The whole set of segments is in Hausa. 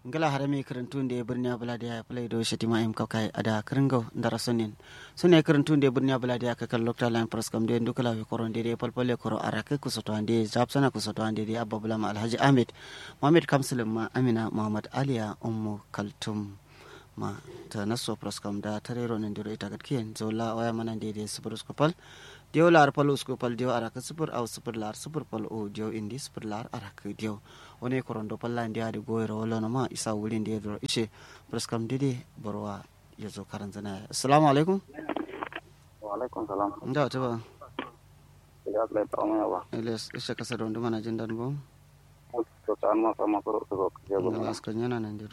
ngala harame karantunde birniya buladiya play do shetima im kawkay ada kringo ndara sonin sune karantunde birniya buladiya ka kal lokta line press kam de ndukala we koronde de palpale koro arake kusoto ande japsana kusoto ande de abba bulama alhaji ahmed mohammed kamsulum ma amina muhammad aliya ummu kaltum ma ta naso press kam da tarero nan diro ita gatkiyen zola waya mana de de subur skopal dio lar pal uskopal dio araka subur au subur lar subur pal o dio indi subur lar araka dio woni korondo palla ndi adi goyro wala no ma isa wuli ndi dro ishe press kam didi borwa yazo karanzana assalamu alaikum wa alaikum salam nda ta ba ya play ta ma ba eles ishe kasa don duma na jindan bo to ta ma sama ko to ko ya go ngala aska nyana nan diro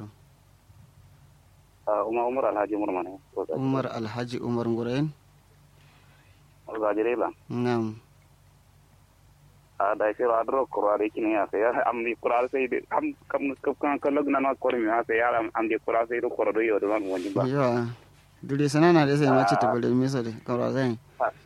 uma umar alhaji umar mane umar alhaji umar ngurayen ga jere la ngam a da ke ra dro ko ra kini ya se ya am ni kura se de am kam kam kan kan log na na ko mi ha se ya am am de kura se do ko do yo do man woni ba yo dure sanana de sai mace ta bale miso de kawra zai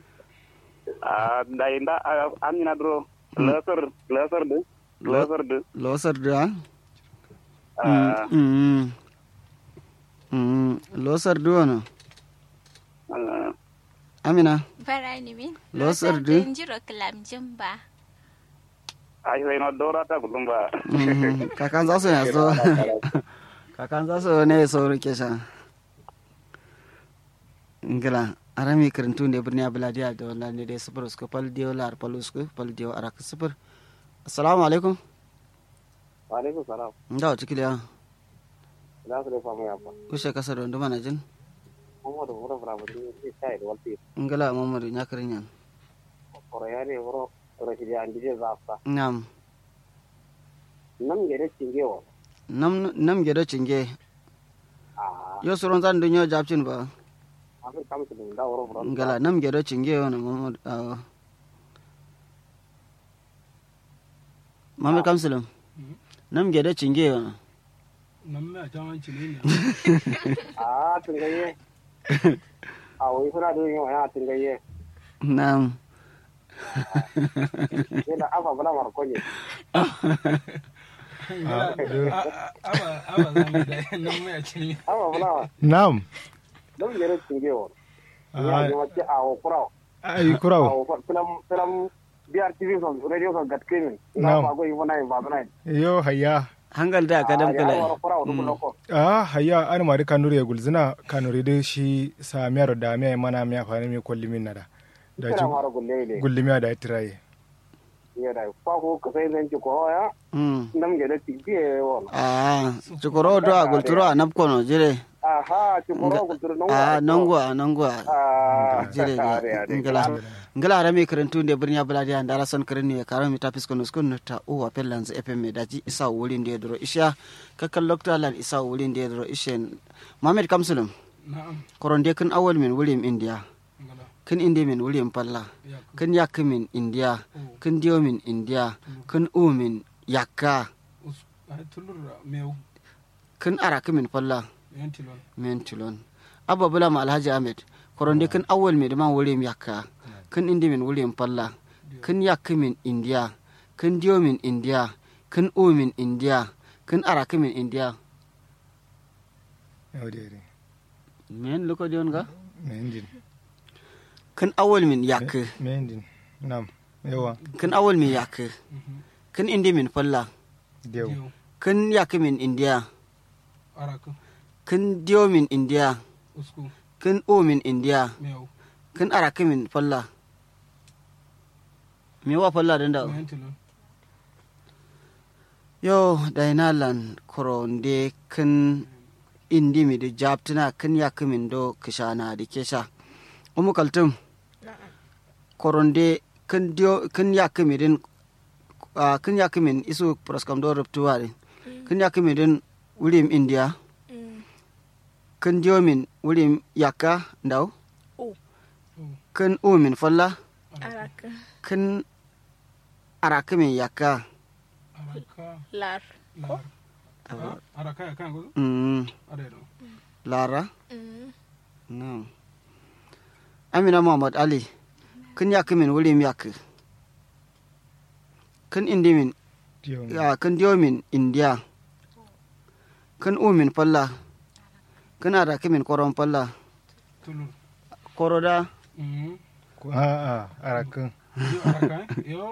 a da inda am ni na dro laser laser de laser de losar da ah mm mm losar do no amina Barani min. Losar du? Jiro kilam jimba. ai sai no dora ta gudun ba Mhm. kakan za su ya so kakan za su ne so rike sha ngila arami karantu ne birni abuladiya da wannan ne dai sufur usku pal diyo lar pal usku pal diyo arak sufur assalamu alaikum wa alaikum salam nda wata kiliya da su da famu ya fa ushe kasa da nduma na jin mu da wura fara mutum ne sai da walti ngila mamadu nyakarin yan ko ya ne wuro rashidi an dije za fa nam nam gere cingewa nam nam gedo cinge a yo suron zan dunyo japcin ba afir kam su da wuro fara ngala nam gedo cinge wani mamadu awo mamadu kamsulum nam gedo cinge wani nan mai a can cile ne a tungaye a wai suna da yin wani tungaye nam sai da afa bala marko ne aba aba zami da nan mai a cile afa bala Naam. don gere cingewa ya ji wace a wa kurawa Ai a kuraw. wa filam filam BRTV son radio son gat kimin Na'am. na ba go yi wani ba bana Yo hayya. hangal da ka dam ya kala wa kurawa duk loko Ah hayya an mari kanuri ya gulzina kanuri da shi sa miyar da miya mana miya fa ne mi kolli min nada. Da kira ji mara gulle ne gulli miya da tiraye. ya da fa ko ka sai zan ci ko ya mm nam gere cingewa wa ah cikoro do a gulturo a napkono jire aha ci ko ko tur non a nangwa nangwa ah jire ngala ngala rami karantu nde birnya buladi an dara son karni ya karami ta fisko no skun ta o wa pellan za fm daji isa wurin da dro isha kakal lokta lan isa wurin da dro ishen mamed kamsulum na'am koronde kun awal min wurin india ngala kun inde min wurin palla ya kun yak min india o kun dio min india kun u min yakka us ai tulur meu kun araka min palla yan tilon men tulon abba bula ma alhaji ahmed koronde kun awal min ma wurin yakka kun inde min wurin palla kun yak min india kun dio min india kun u min india kun araka min india Yo dai. men loko dion ga Me injin. kun awal min yakka Me injin. Naam. Yawa. kun awal min yakka kun inde min palla Dew. yau kun yak min india araka kun dio min india usku kun u min india meu kun araka min palla me wa palla den da yan tilon yo dainalan koronde kun indi mi da jabtina kun yak min do kishana da kesha umu kaltum koronde kun dio kun yak min din ah, kun yak min isu proskam do ruptuwa din kun yak min din wurim india kun dio min wurim yakka ndaw U. kun u min falla Araka. kun araka min yakka araka Lar. lar Ah, araka ya kan gudu mm, are do lara no amina muhammad ali kun yakka min wurim yakka kun indi min Dew. ya kun dio min india kan umin falla kana da kimin koron falla tulu koro da Mhm. Ko- a a arakin yo araka yo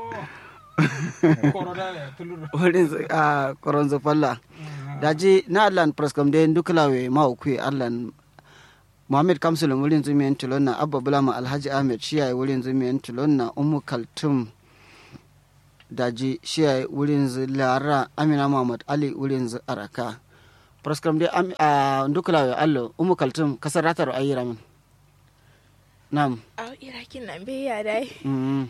koro da ya tulu wurin zu- a koron zu falla daji na allan praskam de dukulawe ma ukui allan Muhammad Kamsul wurin zumiyan tulon na Abba Bulama Alhaji Ahmed shi yayi wurin zumiyan tulon na Ummu Kaltum daji shi yayi wurin zu Lara Amina Muhammad Ali wurin zu Araka praskam de am- a dukulawe allo Ummu Kaltum kasar ratar ayyira min Nam Au irakin nan bai ya dai. mm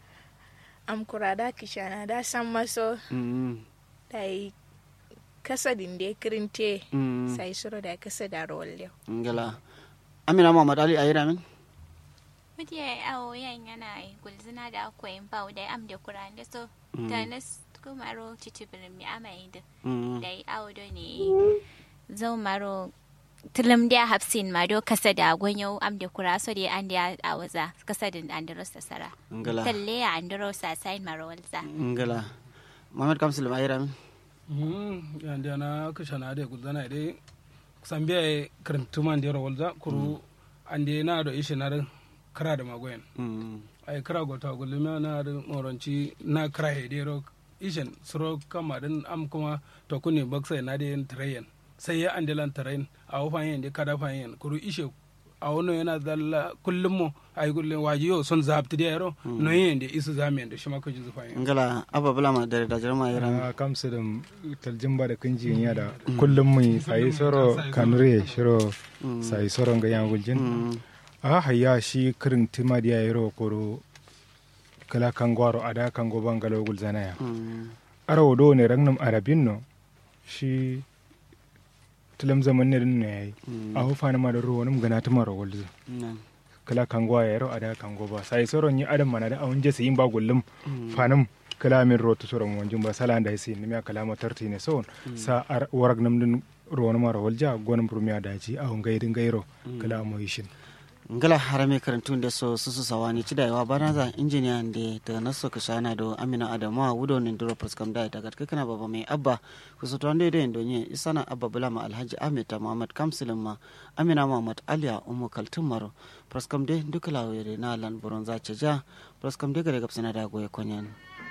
Am kura da kishana da san maso mm dai kasadin da kirinte mm sai suro da kasa da rolle. ngala Amina Muhammad Ali ayyira min Mutu ya yi awo yan yana yi gulzina da akwai bau da am da kuran da so ta nas kumaro cicibirin mi amai da mm da yi awo do ne zau maro tilim da hafsin ma do kasa da gwanyo am da kura so da an da a waza kasa da an da rosta sara ngala talle ya an da rosta sai maro walza ngala Muhammad Kamsul ayyira min Mhm. yandi ana kishana de gudana de sambiya karantuman de rawalza kuru ande na do ishe na kara da magoyen mm ay kara go ta gulma na da moronci na kara he de ro ishen suro kama din am kuma to kuni baksa na de trayen sai ya ande lan train a wafan yin de kada fan yin kuru ishe a wono yana dalla kullum mo ay gullin waji yo son zabti de ro no yin de isu zamen de shima ko jizu fan yin ngala Abba Bulama da da jarma ayyira min a kamsu da taljimba da kunji ya da kullum mai sayi soro kanure shiro sayi soro ga yan guljin mm a hayya shi kirin tima da yayi ro koro kala kangwaro ada kango bangalo gulzana ya mm arawo do ne ragnum arabin no shi tilam zaman ne din ne yayi mm a hufa na ma da ruwa num gana tuma ro gulzu nan kala kango ya ro ada kango ba sai soro ni adam mana da awun je sayin ba gullum mm fanum kala min rotu soro mon jumba sala da sai ni me kala mo tarti ne son sa ar warag nam din ro ma ro walja gonum prumiya daji awun gaidin gairo kala mo yishin ngala harame karantun da so susu sawani ci da yawa bana za injiniya da ta naso ka shana do amina adamu a wudo ne duro proskam da ta gatka kana baba mai abba ku so tonde da ndo nye isana abba bulama alhaji ahmed ta muhammad kamsilin ma amina muhammad aliya umu kaltun maro proskam de duka lawere na lan buron za ce ja proskam de gare gabsana da goye konyan